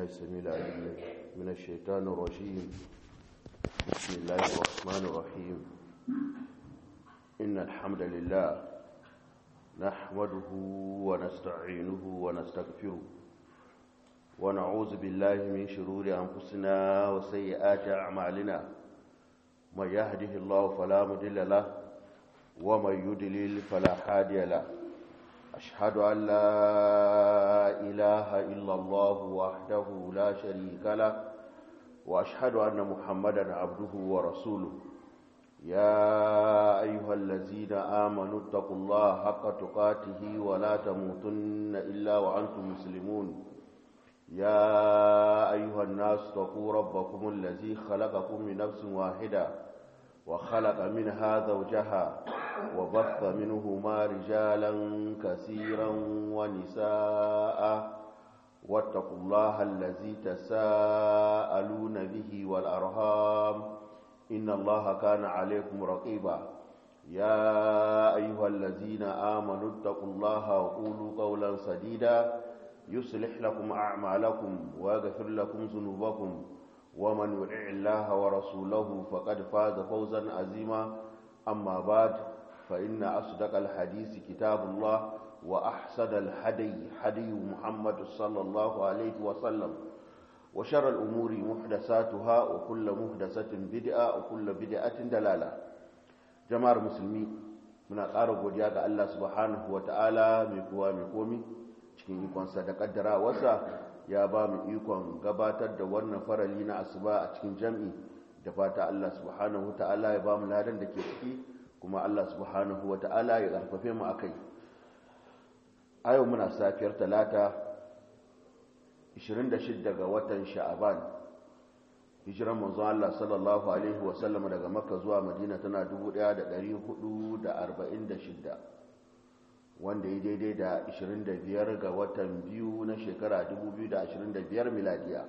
بالله السميع العليم من الشيطان الرجيم بسم الله الرحمن الرحيم إن الحمد لله نحمده ونستعينه ونستغفره ونعوذ بالله من شرور أنفسنا وسيئات أعمالنا من يهده الله فلا مضل له ومن يضلل فلا هادي له أشهد أن لا إله إلا الله وحده لا شريك له وأشهد أن محمدا عبده ورسوله يا أيها الذين آمنوا اتقوا الله حق تقاته ولا تموتن إلا وأنتم مسلمون يا أيها الناس اتقوا ربكم الذي خلقكم من نفس واحدة وخلق منها زوجها وبث منهما رجالا كثيرا ونساء واتقوا الله الذي تساءلون به والأرهام إن الله كان عليكم رقيبا يا أيها الذين آمنوا اتقوا الله وقولوا قولا سديدا يصلح لكم أعمالكم ويغفر لكم ذنوبكم ومن يطع الله ورسوله فقد فاز فوزا عظيما أما بعد فإن أصدق الحديث كتاب الله وأحسن الهدي هدي محمد صلى الله عليه وسلم وشر الأمور محدثاتها وكل محدثة بدعة وكل بدعة دلالة جماعة المسلمين من ƙara godiya ga Allah subhanahu wa ta'ala mai kowa mai komi cikin ikonsa da ƙaddara wasa ya ba mu ikon gabatar da wannan farali na asuba a cikin jam'i da fata Allah subhanahu wa ta'ala ya ba mu ladan da ke ciki kuma Allah subhanahu wa ta'ala ya ƙarfafe mu a kai a yau muna safiyar talata 26 ga watan sha'aban hijiran manzon Allah sallallahu alaihi wasallam daga makka zuwa madina tana 1446 wanda ya daidai da 25 ga watan biyu na shekara 2025 miladiya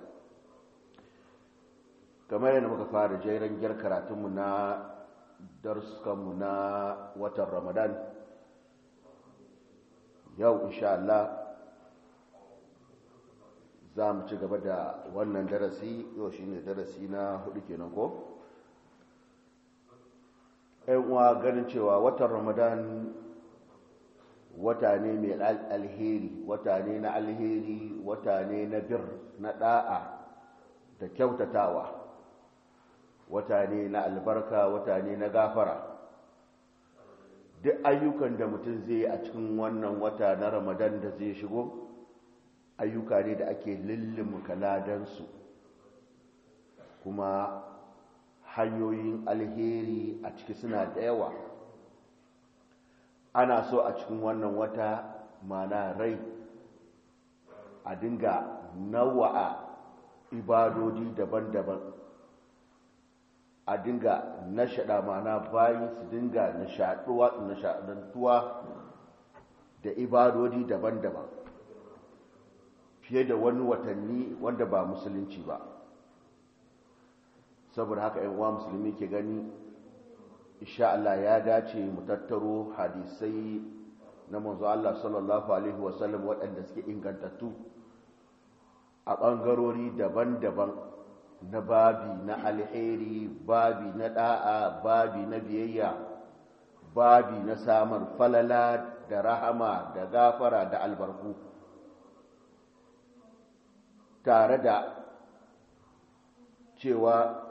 kamar yadda muka fara jeren gyar karatunmu na darsukanmu na watan ramadan yau insha Allah za mu ci gaba da wannan darasi yau shi ne darasi na hudu kenan ko? uwa ganin cewa watan ramadan wata ne mai alheri wata ne na alheri wata ne na bir na da'a da kyautatawa wata ne na albarka wata ne na gafara duk ayyukan da mutum zai a cikin wannan wata na ramadan da zai shigo ayyuka ne da ake lullumka ladansu kuma hanyoyin alheri a ciki suna da yawa ana so a cikin wannan wata mana rai a dinga nawa'a ibadodi daban-daban a dinga nashaɗa mana bayi su dinga nishaɗantuwa da ibadodi daban-daban fiye da wani watanni wanda ba musulunci ba saboda haka yan uwa musulmi ke gani insha Allah ya dace mu tattaro hadisai na manzo Allah sallallahu alaihi wasallam waɗanda suke ingantattu a ɓangarori daban-daban na babi na alheri babi na ɗa'a babi na biyayya babi na samun falala da rahama da gafara da albarku tare da cewa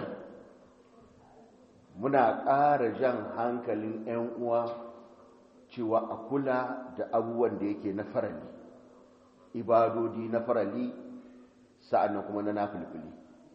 muna ƙara jan hankalin 'yan uwa cewa a kula da abubuwan da yake na farali ibadodi na farali sa'annan kuma na nafilfili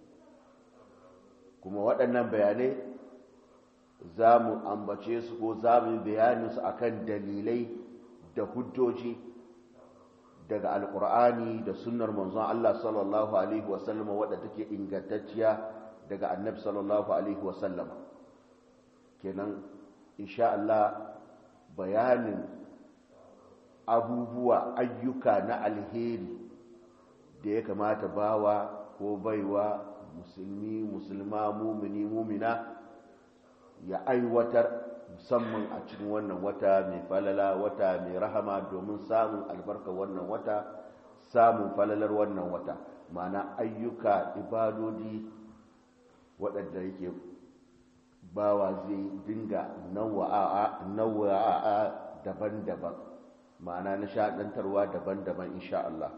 kuma waɗannan bayanai za mu ambace su ko za mu yi bayaninsu akan dalilai da hujjoji daga alkur'ani da sunnar manzon Allah sallallahu alaihi wasallam wadda take ingantacciya daga annabi sallallahu alaihi wasallam kenan insha Allah bayanin abubuwa ayyuka na alheri da ya kamata bawa ko baiwa musulmi musulma mumini mumina ya aiwatar musamman a cikin wannan wata mai falala wata mai rahama domin samun albarka wannan wata samun falalar wannan wata ma'ana ayyuka ibadodi waɗanda yake bawa zai dinga nawa'a daban-daban ma'ana nishaɗantarwa daban-daban insha Allah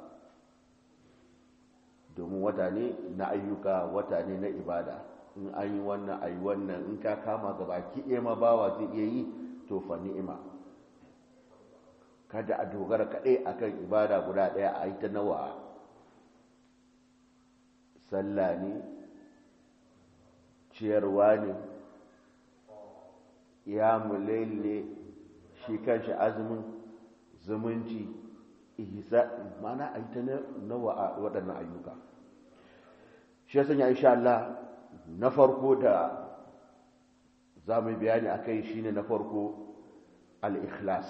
domin wata ne na ayyuka wata ne na ibada in an yi wannan a yi wannan in ka kama gaba kiɗe ma bawa zai iya yi to fa ni'ima kada a dogara kaɗai akan ibada guda ɗaya a yi ta nawa sallah ne ciyarwa ne ya mulail ne shi kanshi azumin zumunci ihsa mana a yi ta nawa a waɗannan ayyuka shi ya sanya insha Allah na farko da za mu bayani a kai shi ne na farko al-ikhlas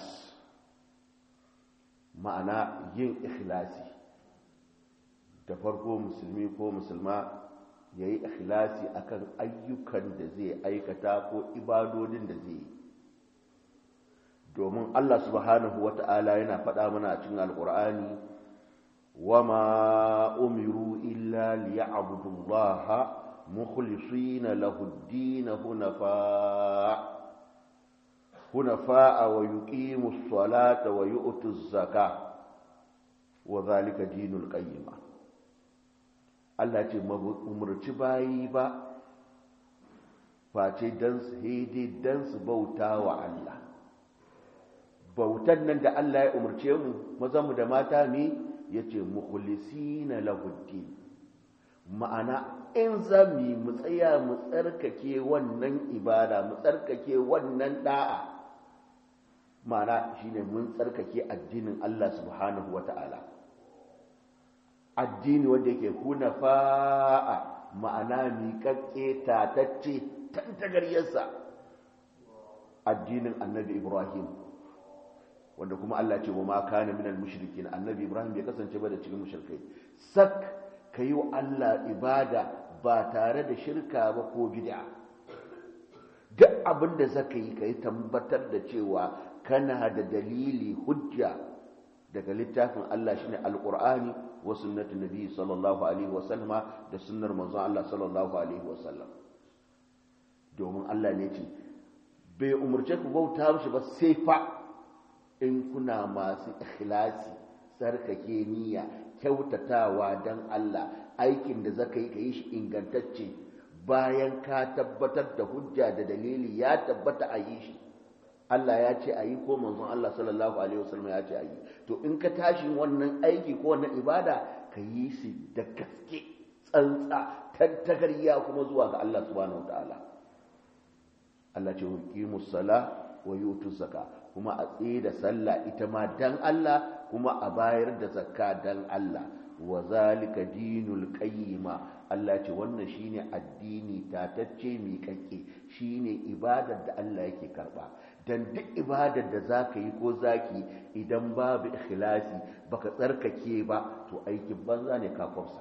ma'ana yin ikhlasi da farko musulmi ko musulma ya yi ikhlasi akan ayyukan da zai aikata ko ibadodin da zai yi domin Allah subhanahu wa ta'ala yana faɗa mana a cikin alƙur'ani wa ma umiru illa liya'budullaha mukhlisina lahu ad-din hunafa hunafa wa yuqimu as-salata wa yu'tu az-zakata wa dhalika dinul qayyimah Allah ce umarci bayi ba face don su haidai don su bauta wa Allah bautan nan da Allah ya umarce mu mazanmu da mata ne ya ce mukulisi na lahuddi ma'ana in za mu yi mu tsaya mu tsarkake wannan ibada mu tsarkake wannan da'a ma'ana shine mun tsarkake addinin Allah subhanahu wa ta'ala addini wanda yake hunafa'a ma'ana miƙaƙƙe tatacce tantagaryarsa addinin annabi ibrahim wanda kuma Allah ce wa ma kana minal mushrikin annabi ibrahim bai kasance ba da cikin mushrikai sak kayi wa Allah ibada ba tare da shirka ba ko bid'a duk abin da zaka yi kai tabbatar da cewa kana da dalili hujja daga littafin Allah shine alqur'ani wa sunnatu nabi sallallahu alaihi wasallama da sunnar manzon Allah sallallahu alaihi wasallam domin Allah ne ce bai umurce ku bauta mishi ba sai fa in kuna masu ikhlasi sarkake niyya kyautatawa dan Allah aikin da zaka yi ka yi shi ingantacce bayan ka tabbatar da hujja da dalili ya tabbata a yi shi Allah ya ce a yi ko manzon Allah sallallahu alaihi wasallam ya ce a yi to in ka tashi wannan aiki ko wannan ibada ka yi shi da gaske tsantsa tantagariya kuma zuwa ga Allah subhanahu wataala Allah ce yuqimu sala wa yutu zaka kuma a tsaye da sallah ita ma dan Allah kuma a bayar da zakka dan Allah wa zalika dinul qayyima Allah ce wannan shine addini tatacce mi kake shine ibadar da Allah yake karba dan duk ibadar da zaka yi ko zaki idan babu ikhlasi baka tsarkake ba to aikin banza ne ka kwafsa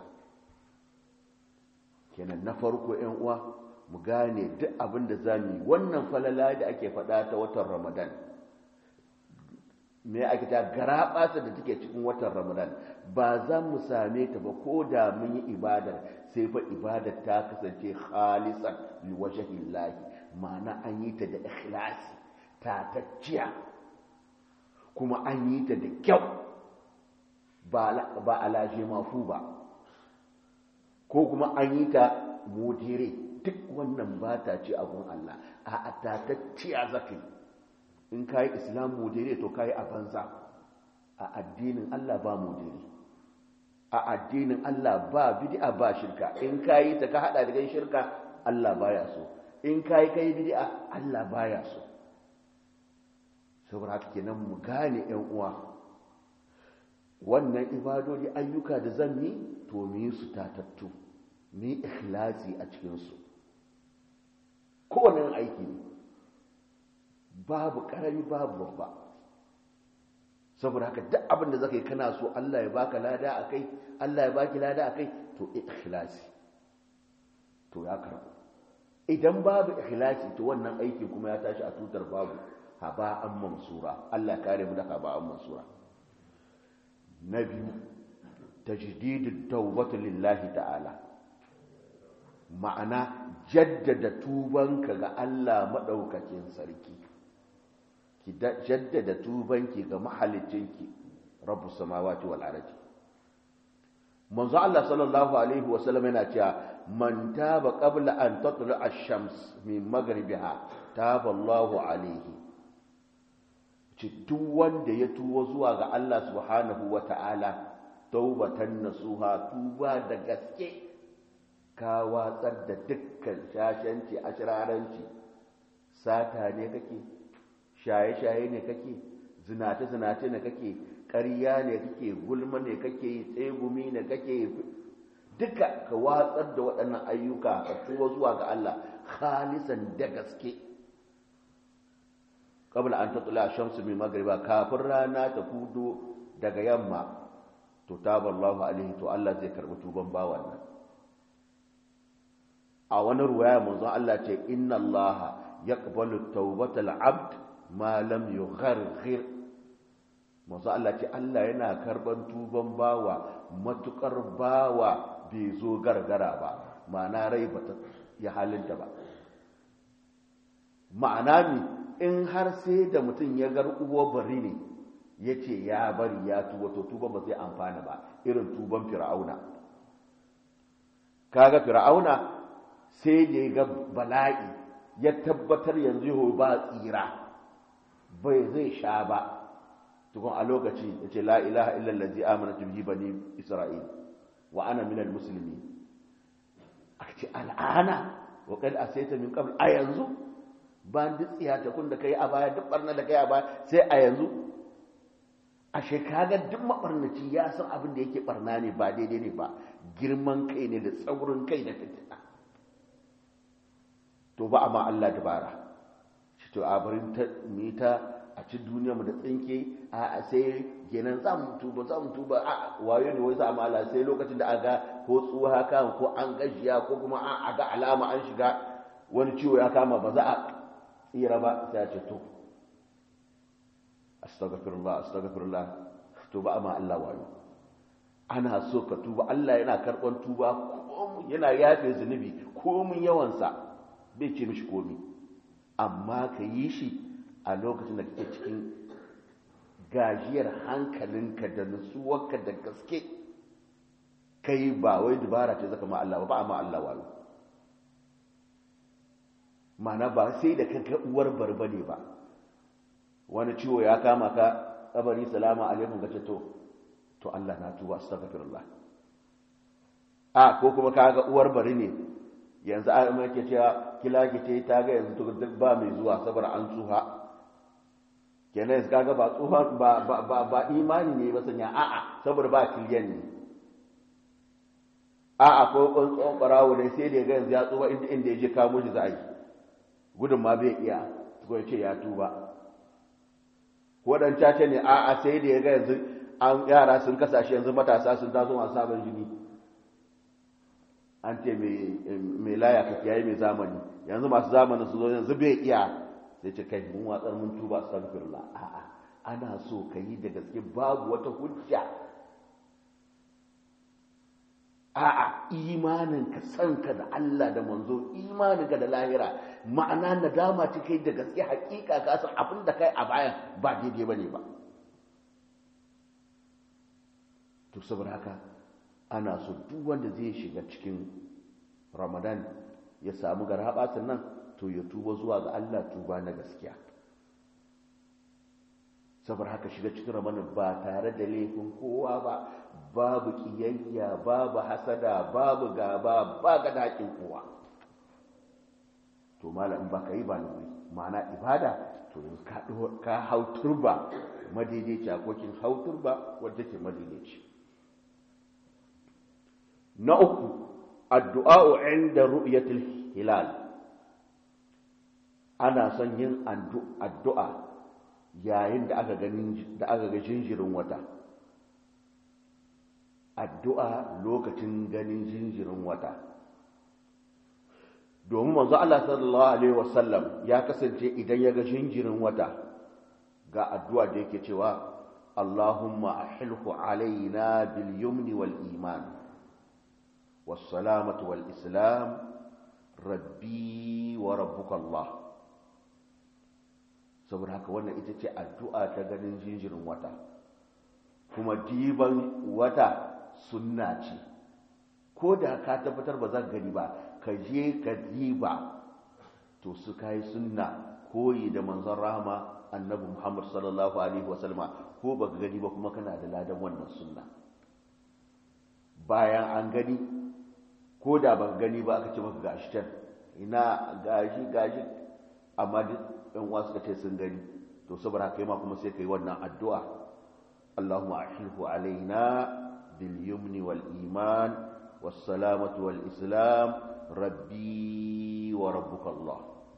kenan na farko 'yan uwa mu gane duk abin da zamu yi wannan falala da ake faɗa ta watan Ramadan me ake ta garaɓasa da take cikin watan Ramadan ba za mu same ta ba ko da mun yi ibadar sai fa ibadar ta kasance khalisan liwajhillahi ma'ana an yi ta da ikhlasi tatacciya kuma an yi ta da kyau ba alaje mafu ba ko kuma an yi ta mudire duk wannan ba ta ce abun Allah a tatacciya zaka yi in ka yi islam mudire to ka yi a banza a addinin Allah ba mudire a addinin Allah ba bid'a ba shirka in ka yi ta ka hada da shirka Allah baya so in ka yi kai bid'a Allah baya so saboda haka kenan mu gane yan uwa wannan ibadodi ayyuka da zan yi to mu yi su tatattu mu yi ikhlasi a cikin su kowane aiki ne babu karami babu babba saboda haka duk abin da zaka yi kana so Allah ya baka lada akai Allah ya baki lada akai to ikhlasi to ya karbu idan babu ikhlasi to wannan aikin kuma ya tashi a tutar babu haba'an mansura Allah kare mu da haba'an mansura na biyu tajdidut tawbatu lillahi ta'ala ma'ana jaddada tubanka ga Allah madaukakin sarki ki jaddada tubanki ga mahalicinki rabbus samawati wal ardi manzo Allah sallallahu alaihi wasallam yana cewa man taba qabla an tatla ash-shams min maghribiha taba Allahu alaihi ci duk wanda ya tuwo zuwa ga Allah subhanahu wata'ala taubatan nasuha tuba da gaske ka watsar da dukkan shashanci ashiraranci sata ne kake shaye-shaye ne kake zinace-zinace ne kake ƙarya ne kake gulma ne kake yi tsegumi ne kake yi duka ka watsar da waɗannan ayyuka ka tuwa zuwa ga Allah khalisan da gaske qabla an tatla shamsu min magriba kafin rana ta kudo daga yamma to taballahu alaihi to Allah zai karbi tuban bawan nan a wani ruwaya manzon Allah ce inna Allah yaqbalu tawbatal abd ma lam yugharghir manzo Allah ce Allah yana karban tuban bawa matukar bawa bai zo gargara ba ma'ana rai bata ya halinta ba ma'ana mi in har sai da mutum ya gar uwa bari ne ya ce ya bari ya tuba to tuba ba zai amfana ba irin tuban fir'auna kaga fir'auna sai da ya ga bala'i ya tabbatar yanzu ba tsira bai zai sha ba tukun a lokaci ya ce la ilaha illallazi amana bihi bani isra'il wa ana minal musulmi a ce al'ana wa kad asaita min qabl a yanzu ba duk tsiya ta kun da kai a baya duk barna da kai a baya sai a yanzu a shekaga duk mabarnaci ya san abin da yake barna ne ba daidai ne ba girman kai ne da tsaurin kai da fitina to ba amma Allah dabara shi to a barin ta mita a ci duniya mu da tsinke a sai kenan za mu tuba za mu tuba a wayo ne wai za mu ala sai lokacin da aga ko tsuwa haka ko an gajiya ko kuma an aga alama an shiga wani ciwo ya kama ba za a tsira ba sai a ce to astaghfirullah astaghfirullah to ba amma Allah wayo ana so ka tuba Allah yana karban tuba ko yana yafe zunubi ko mun yawansa bai ce mishi komi amma ka yi shi a lokacin da kake cikin gajiyar hankalinka da nutsuwarka da gaske kai ba wai dubara ce zaka ma Allah ba ba ma Allah wayo mana ba sai da kanka uwar barba ne ba wani ciwo ya kama ka kabari salama alaikum gace to to Allah na tuba astaghfirullah a ko kuma kaga uwar bari ne yanzu an yake cewa kila ce ta ga yanzu duk ba mai zuwa saboda an tsuha kenan yanzu kaga ba tsuha ba ba ba imani ne ba sanya a'a saboda ba kiliyan ne a'a ko tsohon barawo ne sai da ya ga yanzu ya tsuba inda inda ya je kamo shi za a yi gudun ma bai iya ko ya ce ya tuba ko dan caca ne a'a sai da ya ga yanzu an yara sun kasashe yanzu matasa sun taso masu sabon jini an ce mai laya ka kiyaye mai zamani yanzu masu zamanin su zo yanzu bai iya sai ce kai mun watsar mun tuba astaghfirullah a'a ana so ka yi da gaske babu wata hujja a'a imanin ka san ka da Allah da manzo imanin ka da lahira ma'ana nadama ce kai da gaske hakika ka san abin da kai a bayan ba daidai bane ba to saboda haka ana so duk wanda zai shiga cikin ramadan ya samu garabatun nan to ya tuba zuwa ga Allah tuba na gaskiya saboda haka shiga cikin ramadan ba tare da laifin kowa ba babu kiyayya babu hasada babu gaba ba ga dakin kowa to malam ba ka yi ba nuri ma'ana ibada to ka hau turba madaidaici akokin hau turba wadda ke madaidaici na uku addu'a'u inda ru'yatul hilal ana son yin addu'a yayin da aka ga jinjirin wata addu'a lokacin ganin jinjirin wata domin manzo Allah sallallahu alaihi wasallam ya kasance idan ya ga jinjirin wata ga addu'a da yake cewa Allahumma ahilhu alaina bil yumni wal iman was salamatu wal islam rabbi wa rabbuka Allah saboda haka wannan ita ce addu'a ta ganin jinjirin wata kuma diban wata sunna ce ko da ka tabbatar ba zan gani ba ka je ka diba to su kai sunna koyi da manzon rahama annabi Muhammad sallallahu alaihi wasallama ko baka gani ba kuma kana da ladan wannan sunna bayan an gani ko da baka gani ba aka ce maka gashi can ina gashi gashi amma duk ɗan uwa suka ce sun gani to saboda haka ma kuma sai kai wannan addu'a Allahumma ahilhu alaina bil yumni wal iman was salamatu wal islam rabbi wa rabbuka Allah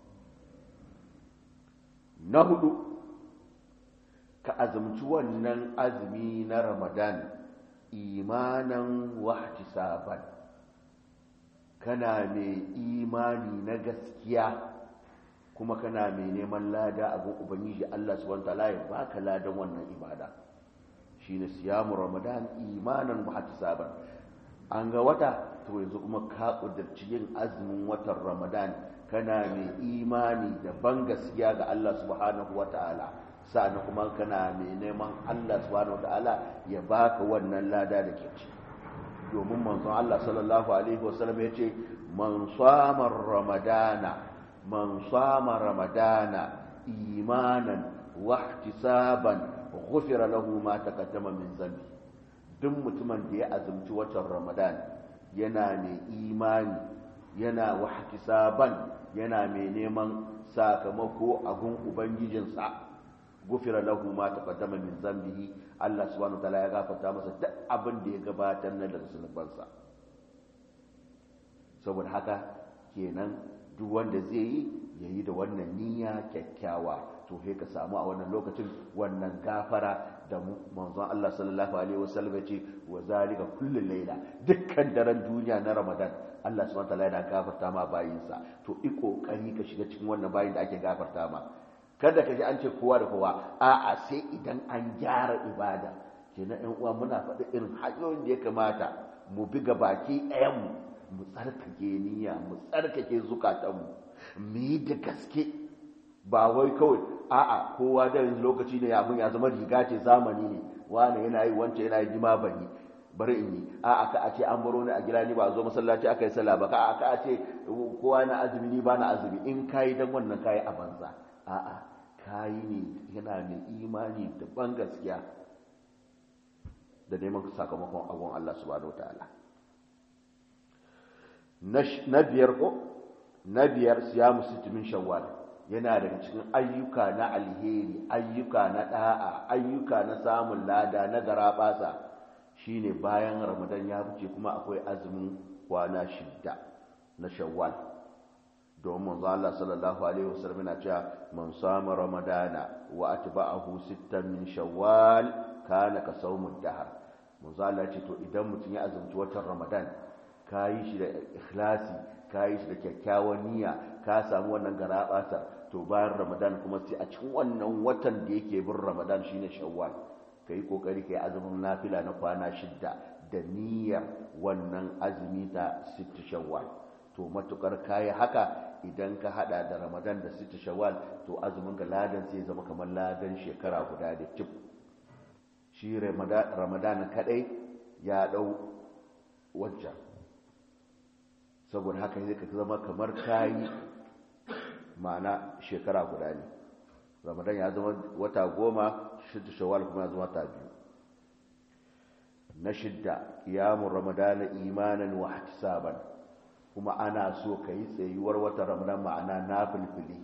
na hudu ka azumci wannan azumi na Ramadan imanan wahtisaban kana mai imani na gaskiya kuma kana mai neman lada a gun ubangiji Allah subhanahu wataala ya baka ladan wannan ibada shine siyamu ramadan imanan muhtasaban an ga wata to yanzu kuma ka kudurci yin azumin watan ramadan kana mai imani da ban gaskiya ga Allah subhanahu wataala sa'an kuma kana mai neman Allah subhanahu wataala ya baka wannan lada da ke ci domin manzon Allah sallallahu alaihi wasallam ya ce man sama ramadana man sama ramadana imanan wahtisaban ghufira lahu ma taqaddama min zambi duk mutumin da ya azumci watan ramadan yana mai imani yana wahtisaban yana mai neman sakamako a gun ubangijinsa gufira lahu ma taqaddama min zambihi Allah subhanahu wataala ya gafarta masa duk abin da ya gabatar na daga zunubansa saboda haka kenan duk wanda zai yi yayi da wannan niyya kyakkyawa to sai ka samu a wannan lokacin wannan gafara da manzon Allah sallallahu alaihi wasallam ce wa zalika kullu laila dukkan daren duniya na Ramadan Allah subhanahu wataala yana gafarta ma bayinsa to i kokari ka shiga cikin wannan bayin da ake gafarta ma kada ka ji an ce kowa da kowa a'a sai idan an gyara ibada kenan ɗan uwa muna faɗi irin hanyoyin da ya kamata mu bi ga baki ɗayan mu mu tsarkake niyya mu tsarkake zukatanmu mu yi da gaske ba wai kawai a'a kowa da lokaci ne abin ya zama riga ce zamani ne wani yana yi wance yana yi ma ban yi bari in yi a'a ka a ce an baro ni a gida ni ba zo masallaci aka yi sallah ba ka a ce kowa na azumi ni ba na azumi in kayi dan wannan kayi a banza a'a kayi ne yana da imani da ban gaskiya da neman sakamakon abun Allah subhanahu wataala na biyar ko na biyar siyamu sittin shawwal yana daga cikin ayyuka na alheri ayyuka na da'a ayyuka na samun lada na garabasa shine bayan ramadan ya wuce kuma akwai azumin kwana shidda na shawwal domin manzo Allah sallallahu alaihi wasallam yana cewa man sama ramadana wa atba'ahu sittan min shawwal kana ka sawmud dahr manzo Allah ce to idan mutum ya azumci watan ramadan kayi shi da ikhlasi kayi shi da kyakkyawan niyya ka samu wannan garabata to bayan ramadan kuma sai a cikin wannan watan da yake bin ramadan shine shawwal kai kokari kai azumin nafila na kwana shidda da niyyar wannan azumi ta sitti shawwal to matukar kayi haka idan ka hada da ramadan da sita shawwal to azumin ga ladan sai zama kamar ladan shekara guda da cif shi ramadan kadai ya dau wancan saboda haka zai ka zama kamar kayi ma'ana shekara guda ne ramadan ya zama wata goma shidda shawwal kuma ya zama wata biyu na shidda kiyamun ramadana imanan wa ihtisaban kuma ana so ka yi tsayuwar wata ramadan ma'ana na filfili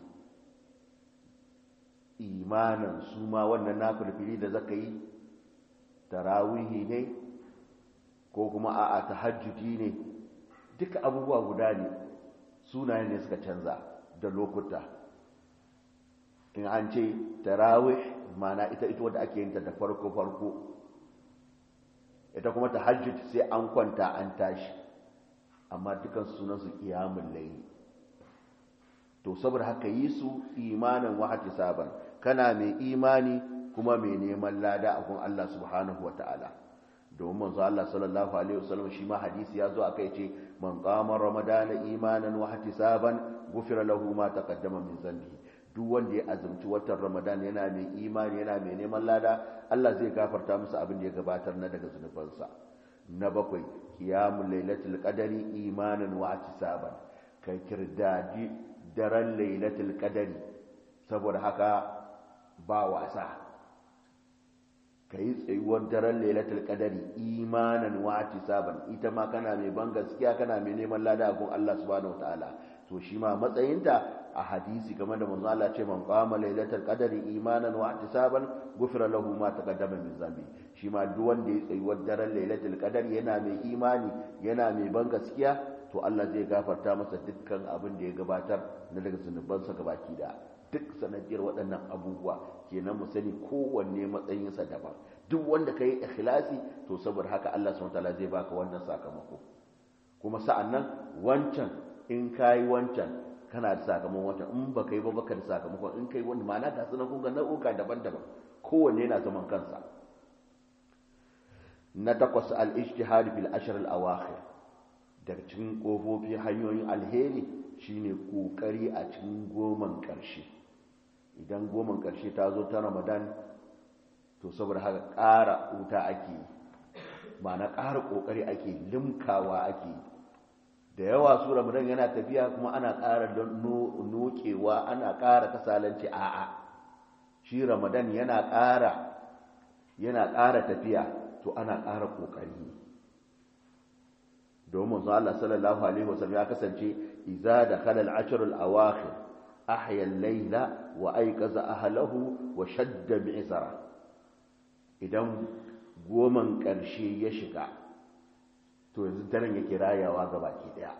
imanin su ma wannan na filfili da zaka yi tarawihi ne ko kuma a'a tahajjudi ne duka abubuwa guda ne sunayen ne suka canza da lokuta in an ce tarawih ma'ana ita ita wadda ake yin ta da farko farko ita kuma tahajjud sai an kwanta an tashi amma dukan sunansu kiyamun layi to saboda haka yi su imanin wahati saban kana mai imani kuma mai neman lada a gun Allah subhanahu wa ta'ala domin manzo Allah sallallahu alaihi wasallam shi ma hadisi ya zo akai ce man qama ramadana imanan wa ihtisaban ghufira lahu ma taqaddama min dhanbi duk wanda ya azumci watan ramadan yana mai imani yana mai neman lada Allah zai gafarta masa abin da ya gabatar na daga zunubansa na bakwai qiyamul lailatul qadari imanan wa ihtisaban kai kirdadi daren lailatul qadari saboda haka ba wasa ka yi tsayuwar daren lailatul qadari imanan wa ihtisaban ita ma kana mai ban gaskiya kana mai neman lada a gun Allah subhanahu wataala to shi ma matsayinta a hadisi kamar da manzo Allah ce man qama lailatul qadari imanan wa ihtisaban ghufira lahu ma taqaddama min zambi shi ma duk wanda ya tsayuwar daren lailatul qadari yana mai imani yana mai ban gaskiya to Allah zai gafarta masa dukkan abin da ya gabatar na daga zunubansa gabaki da duk sanadiyar waɗannan abubuwa kenan mu sani kowanne matsayinsa daban duk wanda ka yi ikhlasi to saboda haka Allah subhanahu wataala zai baka wannan sakamako kuma sa'annan wancan in kayi wancan kana da sakamakon wancan in baka yi ba baka da sakamakon in kai wani ma'ana ga sunan kun ga nau'uka daban-daban kowanne yana zaman kansa na takwas al-ijtihad bil ashr al-awakhir daga cikin kofofi hanyoyin alheri shine kokari a cikin goman karshe idan goman karshe ta zo ta ramadan to saboda haka ƙara wuta ake ma'ana ƙara ƙoƙari ake limkawa ake da yawa su ramadan yana tafiya kuma ana ƙara nokewa ana ƙara kasalanci a'a shi ramadan yana ƙara yana ƙara tafiya to ana ƙara ƙoƙari domin zuwa Allah sallallahu alaihi wasallam ya kasance idza dakhala al-ashr al-awakhir ahya al-layla wa ayqaza ahlahu wa shadda bi'sara idan goman ƙarshe ya shiga to yanzu daren yake rayawa ga baki daya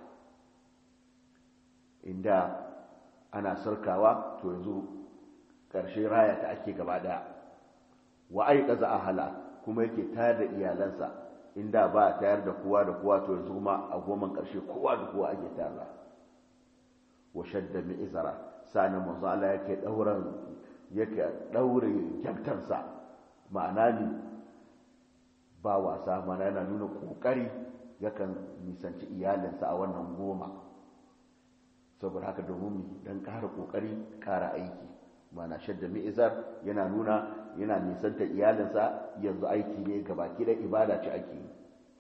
inda ana sarkawa to yanzu ƙarshe raya ta ake gaba daya wa ayqaza ahla kuma yake tayar da iyalansa inda ba a tayar da kowa da kowa to yanzu kuma a goman ƙarshe kowa da kowa ake tayarwa wa shadda mi izara sa'an manzo Allah yake dauran yake daure kyaftarsa ma'ana ne ba wasa mana yana nuna kokari yakan nisanci iyalinsa a wannan goma saboda haka domin dan ƙara kokari ƙara aiki mana shadda mi'izar yana nuna yana nisanta iyalinsa yanzu aiki ne ga baki da ibada ce ake yi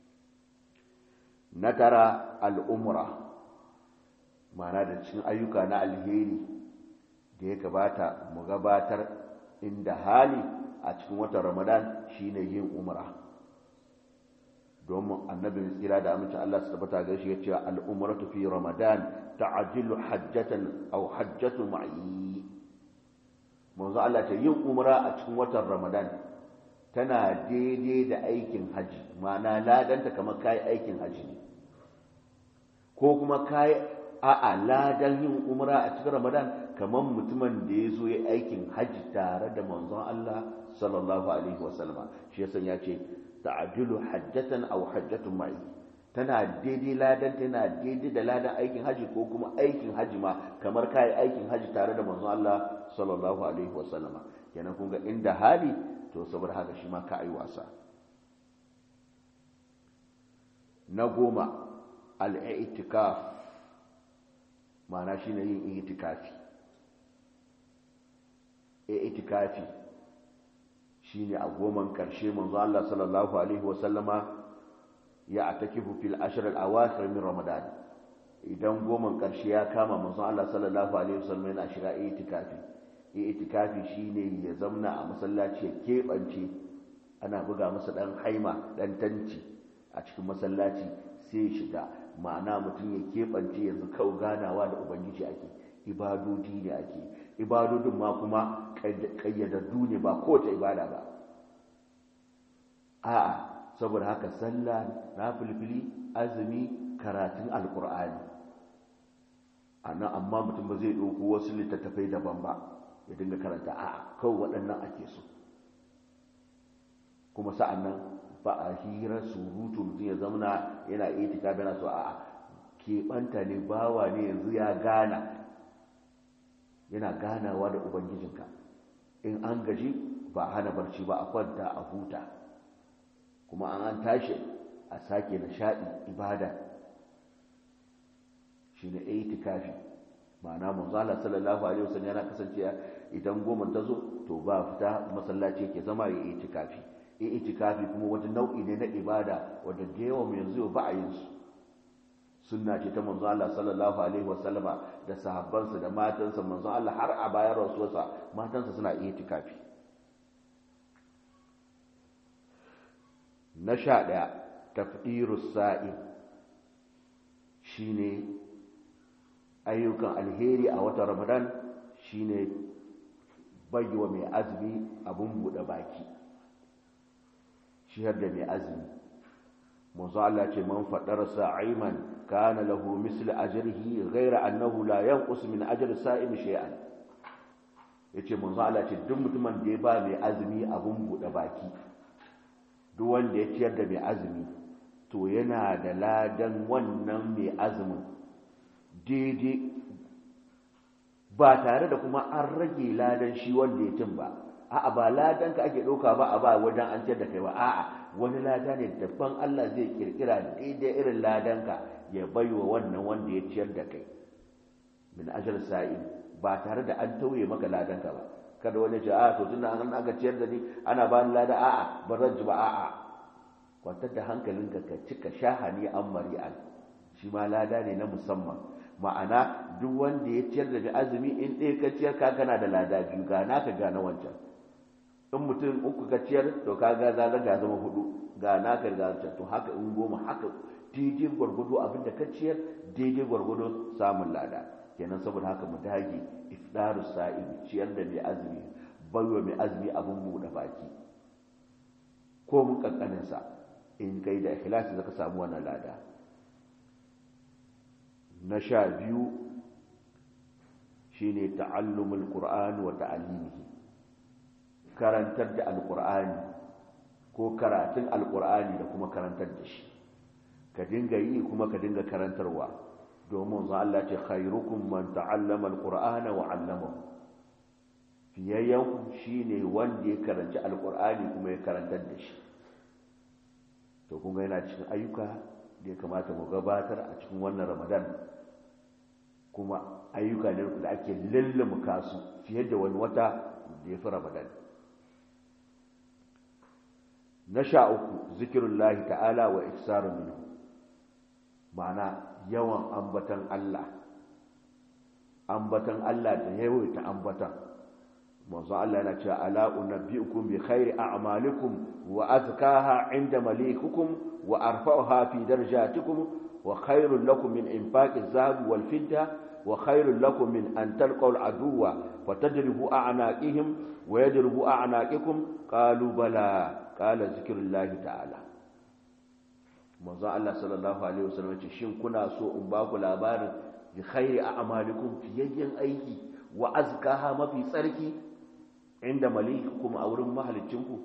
na tara al'umra mana da cikin ayyuka na alheri da ya gabata mu gabatar inda hali a cikin watan ramadan shine yin umra domin annabi tsira da amince Allah su tabbata ga shi ya ce al'umratu fi ramadan ta'jilu hajjatan aw hajjatu ma'i manzo Allah ce yin umra a cikin watan ramadan tana daidai da aikin haji ma'ana ladanta kamar kai aikin haji ne ko kuma kai a'a ladan yin umra a cikin ramadan kamar mutumin da ya zo ya aikin haji tare da manzon Allah sallallahu alaihi wasallama shi yasa ya ce ta'dilu hajjatan aw hajjatun ma'i tana daidai ladan tana daidai da ladan aikin haji ko kuma aikin haji ma kamar kai aikin haji tare da manzon Allah sallallahu alaihi wasallama kenan kun ga inda hali to saboda haka shi ma ka ai wasa na goma al-i'tikaf ma'ana shine yin i'tikafi i'tikafi shine a goman karshe manzo Allah sallallahu alaihi wasallama ya atakifu fil ashr al awakhir min ramadan idan goman karshe ya kama manzo Allah sallallahu alaihi wasallam yana shiga itikafi itikafi shine ya zamna a masallaci ya kebance ana buga masa dan haima dan tanci a cikin masallaci sai ya shiga ma'ana mutum ya kebance yanzu kau ganawa da ubangiji ake ibadodi ne ake ibadodin ma kuma kayyadaddu ne ba kowace ibada ba a'a saboda haka sallah na filfili azumi karatun alkur'ani ana amma mutum ba zai ɗauko wasu littattafai daban ba ya dinga karanta a'a kawai waɗannan ake so kuma sa'an nan ba a hira surutu mutum ya zamana yana iya tika yana so a'a keɓanta ne bawa ne yanzu ya gana yana ganawa da ubangijinka in an gaji ba hana barci ba a kwanta a huta kuma an an tashi a sake nishaɗi ibada shi ne itikafi ma'ana manzala sallallahu alaihi wasallam yana kasance idan goma ta zo to ba fita masallaci ke zama ya itikafi itikafi kuma wata nau'i ne na ibada wadda da yawan yanzu ba a yin su sunna ce ta manzo Allah sallallahu alaihi wasallama da sahabbansa da matansa manzo Allah har a bayan rasuwarsa matansa suna itikafi na sha ɗaya tafdirus sa'im shine ayyukan alheri a watan ramadan shine bayyawa mai azumi abun buɗe baki shiyar da mai azumi manzo Allah ce man fadar sa'iman kana lahu misl ajrihi ghayra annahu la yanqus min ajri sa'im shay'an yace manzo Allah ce duk mutumin da ya ba mai azumi abun buɗe baki duk wanda ya ciyar da mai azumi to yana da ladan wannan mai azumin daidai ba tare da kuma an rage ladan shi wanda ya cin ba a'a ba ladan ka ake ɗauka ba a ba wajen an ciyar da kai ba a'a wani lada ne daban Allah zai kirkira daidai irin ladan ka ya baiwa wannan wanda ya ciyar da kai min ajal sa'i ba tare da an tauye maka ladan ka ba kada wani ce a to tunda an aka ciyar da ni ana ba ni lada a'a ba zan ji ba a'a kwantar da hankalinka ka cika shahani an mari'an shi ma lada ne na musamman ma'ana duk wanda ya ciyar da azumi in ɗaya ka ciyar ka kana da lada biyu ga naka ga na wancan in mutum uku ka ciyar to ka ga za ga zama hudu ga naka ga wancan to haka in goma haka daidai gwargwado abin da ka ciyar daidai gwargwado samun lada kenan saboda haka mu dage ifdaru sa'im ciyar da mai azumi baiwa mai azumi abin buɗe baki ko mun kankanin sa in kai da ikhlasi zaka samu wannan lada na sha biyu shine ta'allumul qur'an wa ta'limihi karantar da alqur'ani ko karatun alqur'ani da kuma karantar da shi ka dinga yi kuma ka dinga karantarwa domin za Allah ce khairukum man ta'allama alqur'ana wa 'allamahu fiyayyan shine wanda ya karanci alqur'ani kuma ya karantar da shi to kun ga yana cikin ayyuka da ya kamata mu gabatar a cikin wannan ramadan kuma ayyuka ne da ake lullumka su fiye da wani wata da ya fi ramadan na sha uku zikirullahi ta'ala wa iksaru minhu ma'ana yawan ambatan Allah ambatan Allah da yawaita ambatan manzo Allah yana cewa ala unabbiukum bi khairi a'malikum wa azkaha 'inda malikukum wa arfa'uha fi darajatikum wa khairul lakum min infaqi adh-dhahab wal fidda wa khairul lakum min an talqaw al-aduwwa fatadribu a'naqihim wa yadribu a'naqikum qalu bala qala zikrullahi ta'ala manzo Allah sallallahu alaihi wasallam ce shin kuna so in ba ku labarin bi khairi a'malikum fiyayyen aiki wa azkaha mafi tsarki inda malikukum a wurin mahalicinku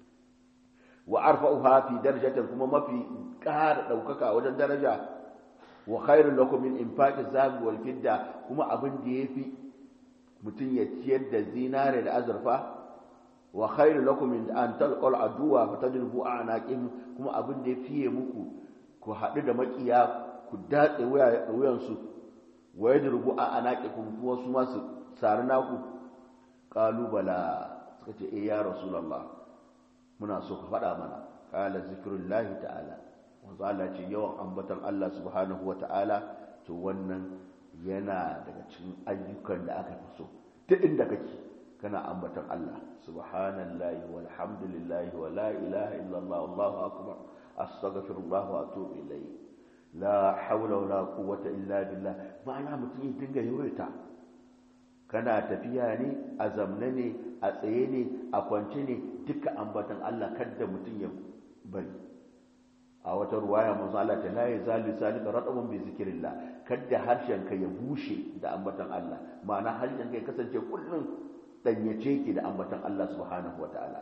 wa arfa'uha fi darajatin kuma mafi ƙara ɗaukaka wajen daraja wa khairul lakum min infaqi zabi wal fidda kuma abin da yafi mutum ya ciyar da zinare da azurfa wa khairul lakum min an talqal aduwa fa tadribu a'naqihim kuma abin da yafi muku ku haɗu da makiya ku datse wuyansu wa yadrubu a'naqikum kuma su ma su sari naku kalubala suka ce eh ya rasulullah muna so ka faɗa mana qala zikrullahi ta'ala wanzu Allah ce yawan ambatan Allah subhanahu wa ta'ala to wannan yana daga cikin ayyukan da aka fi so ta inda kake kana ambatan Allah subhanallahi walhamdulillahi wa la ilaha illallah allahu akbar astaghfirullah wa atubu ilayhi la hawla wala quwwata illa billah ma'ana mutum ya dinga yawaita kana tafiya ne a zamne ne a tsaye ne a kwance ne duka ambatan Allah kada mutum ya bari a wata ruwaya manzo Allah ta la yazalu salika radabun bi zikrillah kada harshen ka ya bushe da ambatan Allah ma'ana harshen ka ya kasance kullum danyace ki da ambatan Allah subhanahu wataala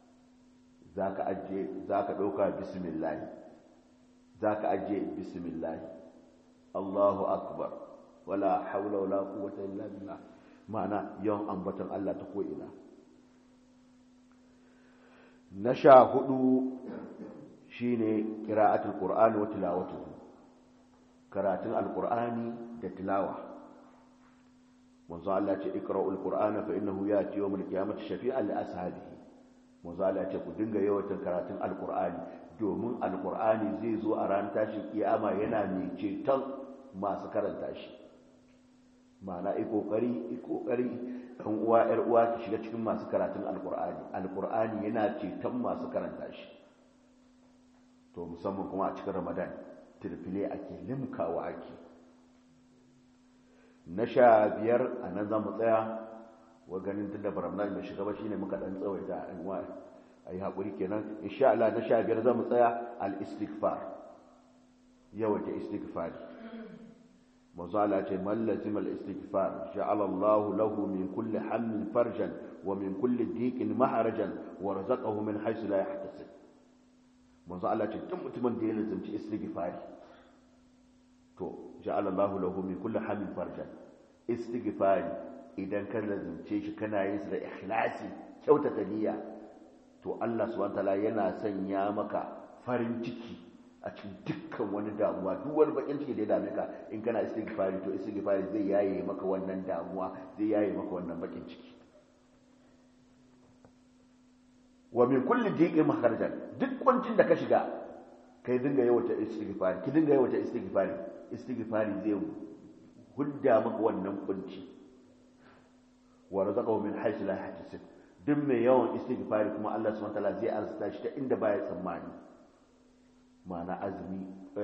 zaka aje zaka dauka bismillah zaka aje bismillah Allahu akbar wala hawla wala quwwata illa billah ma'ana yawan ambatan Allah ta ko'ina na sha hudu shine qira'atul qur'ani wa tilawatuhu karatun alqur'ani da tilawa manzo Allah ce iqra'ul qur'ana fa innahu yati yawm al-qiyamati shafi'an li ashabihi manzo Allah ce ku dinga yawaita karatun alqur'ani domin alqur'ani zai zo a ran tashin kiyama yana mai ceton masu karanta shi ma'ana i kokari i kokari dan uwa yar uwa ki shiga cikin masu karatun alqur'ani alqur'ani yana ceton masu karanta shi to musamman kuma a cikin ramadan tirfile ake limkawa ake na sha biyar a nan za mu tsaya wa ganin tun da baramna mai shiga ba shine muka dan tsawaita a yan wa a yi haƙuri kenan insha Allah na sha biyar za mu tsaya al-istighfar yawaita istighfar manzo Allah ce man lazim al-istighfar ja'ala Allah lahu min kulli hammin farjan wa min kulli diqin maharajan wa razaqahu min haythu la yahtasib manzo Allah ce duk mutumin da ya lazimci istighfari to ja'ala Allahu lahu min kulli hamin farjan istighfari idan ka lazimce shi kana yin sa da ikhlasi kyautata niyya to Allah subhanahu wataala yana sanya maka farin ciki a cikin dukkan wani damuwa duk wani bakin ciki da ya dame ka in kana istighfari to istighfari zai yaye maka wannan damuwa zai yaye maka wannan bakin ciki wa min kulli diqin makharajan duk kwancin da ka shiga kai dinga yawata istighfari ki dinga yawata istighfari istighfari zai hudda maka wannan kunci wa razaqahu min haythu la yahtasib duk mai yawan istighfari kuma Allah subhanahu wataala zai arzuta shi ta inda baya tsammani ma'ana azumi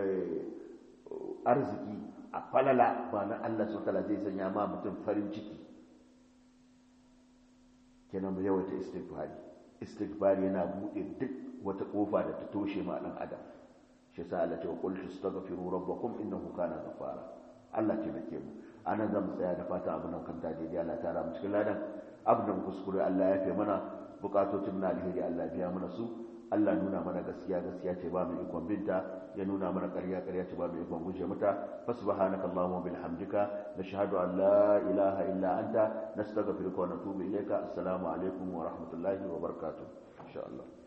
arziki a falala ma'ana Allah subhanahu wataala zai sanya ma mutum farin ciki kenan mu yawaita istighfari istighfari yana bude duk wata kofa da ta toshe ma dan adam shi yasa Allah ce wa qul tastaghfiru rabbakum innahu kana ghafara Allah ce nake mu anan zan tsaya da fata abin nan kan daidai Allah ta mu cikin ladan abin nan kuskure Allah ya fi mana bukatocin na alheri Allah biya mana su Allah nuna mana gaskiya gaskiya ce ba mu ikon binta ya nuna mana ƙarya ƙarya ce ba mu ikon guje mata fa subhanaka allahumma bihamdika nashhadu an la ilaha illa anta nastaghfiruka wa natubu ilayka assalamu alaikum wa rahmatullahi wa barakatuh insha Allah